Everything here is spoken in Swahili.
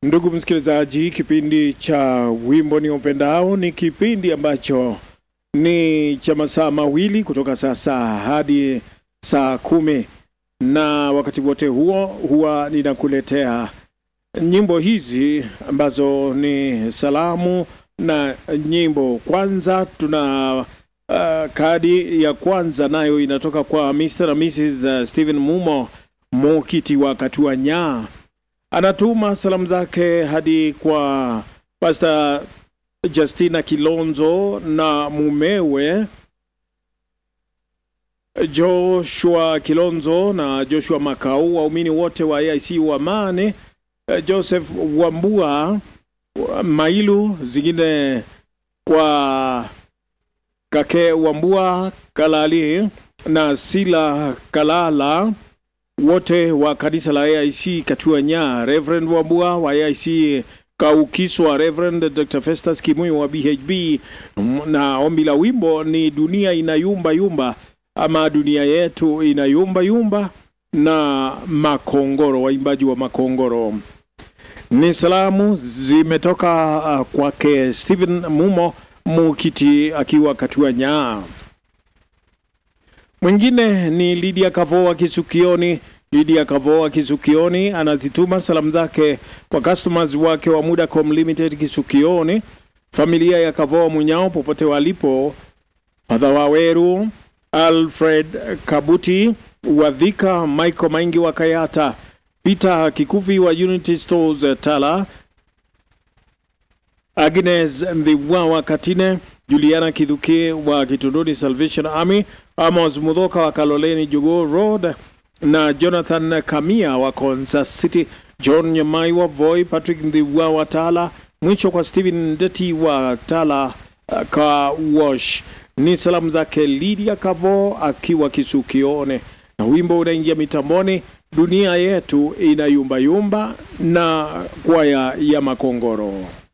Ndugu msikilizaji, kipindi cha wimbo ni upendao ni kipindi ambacho ni cha masaa mawili kutoka sasa hadi saa kumi na wakati wote huo huwa ninakuletea nyimbo hizi ambazo ni salamu na nyimbo. Kwanza tuna uh, kadi ya kwanza nayo inatoka kwa Mr. na Mrs. Stephen Mumo Mokiti wa Katua Nyaa anatuma salamu zake hadi kwa Pastor Justina Kilonzo na mumewe Joshua Kilonzo na Joshua Makau, waumini wote wa AIC wa Mane, Joseph Wambua Mailu, zingine kwa Kake Wambua Kalali na Sila Kalala wote wa kanisa la AIC Katua Nyaa, Reverend Wambua wa AIC Kaukiswa, Reverend Dr. Festus Kimuyu wa BHB, na ombi la wimbo ni dunia inayumba yumba, ama dunia yetu inayumba yumba, na Makongoro, waimbaji wa Makongoro. Ni salamu zimetoka uh, kwake Stephen Mumo Mukiti akiwa Katua Nyaa. Mwingine ni Lydia Kavoa Kisukioni. Lydia Kavoa Kisukioni anazituma salamu zake kwa customers wake wa Mudacom Limited Kisukioni, familia ya Kavoa Munyao popote walipo, Padha Waweru, Alfred Kabuti Wadhika, Michael Maingi wa Kayata, Peter Kikuvi wa Unity Stores Tala, Agnes Ndhiwa Katine, Juliana Kidhuki wa Kitunduni Salvation Army, Amos Mudhoka wa Kaloleni Jogoo Road na Jonathan Kamia wa Kansas City, John Nyamai wa Voi, Patrick Ndhiwa wa Tala, mwisho kwa Stephen Ndeti wa Tala uh, ka Wash. Ni salamu zake Lydia Kavo akiwa Kisukione, na wimbo unaingia mitamboni, dunia yetu inayumbayumba na kwaya ya Makongoro.